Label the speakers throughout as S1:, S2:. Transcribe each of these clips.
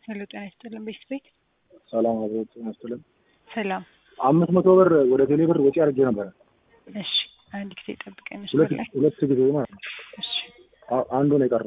S1: ሄሎ ጤና ይስጥልን ቤት ቤት
S2: ሰላም አብሮት ይመስልም
S1: ሰላም
S2: አምስት መቶ ብር ወደ ቴሌ ብር ወጪ አድርጌ ነበረ።
S1: እሺ አንድ ጊዜ ጠብቀኝ
S2: ሁለት
S1: መስመር ላይ
S2: ሁለት ጊዜ ማለት ነው።
S1: እሺ
S2: አ- አንዱ ነው የቀረው።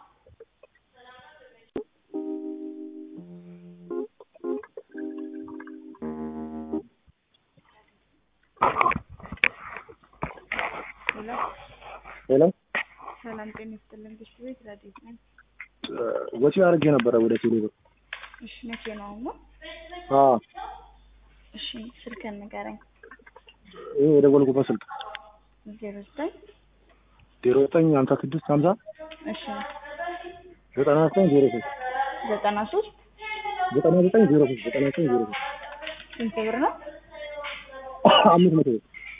S1: ሄሎ
S2: ሄሎ
S1: ሰላም ጤና ይስጥልን ቤት ቤት ረዴት ነኝ
S2: እ፣ ወጪ አድርጌ ነበረ ወደ ቴሌ ብር።
S1: እሺ መቼ ነው አሁን ነው
S2: አዎ
S1: እሺ ስልክህን ንገረኝ
S2: ይሄ የደወልኩበት ስልክ
S1: ዜሮ ዘጠኝ
S2: ዜሮ ዘጠኝ ሀምሳ ስድስት ሀምሳ
S1: እሺ
S2: ዘጠና ዘጠኝ ዜሮ ሶስት
S1: ዘጠና ሶስት
S2: ዘጠና ዘጠኝ ዜሮ ሶስት ዘጠና ዘጠኝ ዜሮ ሶስት
S1: ስንት ብር ነው
S2: አምስት መቶ ብር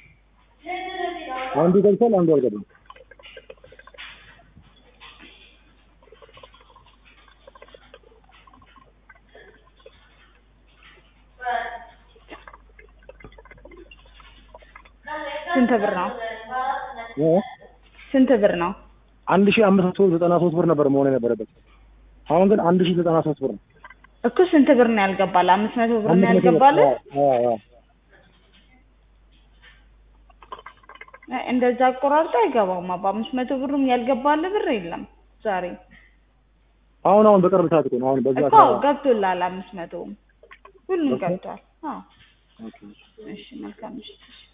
S2: አንዱ ገብቷል፣ አንዱ አልገባም።
S1: ስንት ብር ነው
S2: እ፣
S1: ስንት ብር ነው
S2: አንድ ሺህ አምስት መቶ ዘጠና ሶስት ብር ነበር መሆን የነበረበት። አሁን ግን አንድ ሺህ ዘጠና ሶስት ብር ነው።
S1: እኮ ስንት ብር ነው ያልገባል አምስት መቶ ብር ነው
S2: አምስት መቶ ብር።
S1: ያልገባል
S2: አዎ፣ አዎ፣ አዎ።
S1: እንደዛ አቆራርጦ አይገባም በአምስት መቶ ብሩም ያልገባል ብር የለም ዛሬ
S2: አሁን አሁን በቅርብ ሰዓት እኮ ነው። አሁን በዛ
S1: እኮ ገብቶላል አምስት መቶውም ሁሉም
S2: ኦኬ።
S1: ገብቷል አዎ
S2: ኦኬ።
S1: እሺ መልካም ምሽት